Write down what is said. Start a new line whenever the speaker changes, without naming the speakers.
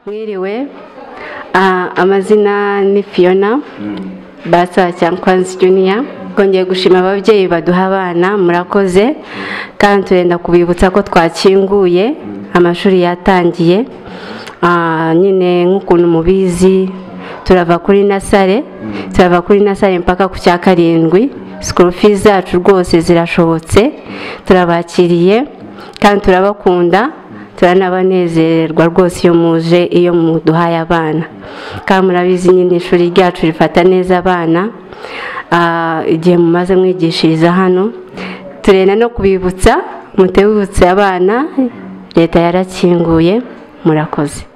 mwiriwe Ah, amazina ni fiona basa cyankwanzi juniya twongeye gushima ababyeyi baduha abana murakoze kandi turenda kubibutsa ko twakinguye amashuri yatangiye Ah, nyine nk'ukuntu mubizi turava kuri nasare turava kuri nasare mpaka ku cya karindwi sikuru fees zacu rwose zirashobotse turabakiriye kandi turabakunda turanabanezererwa rwose iyo muje iyo muduhaye abana kandi murabizi nyine ishuri ryacu rifata neza abana Ah, igihe mumaze mwigishiriza hano turenda no kubibutsa mutebutse abana leta yarakinguye murakoze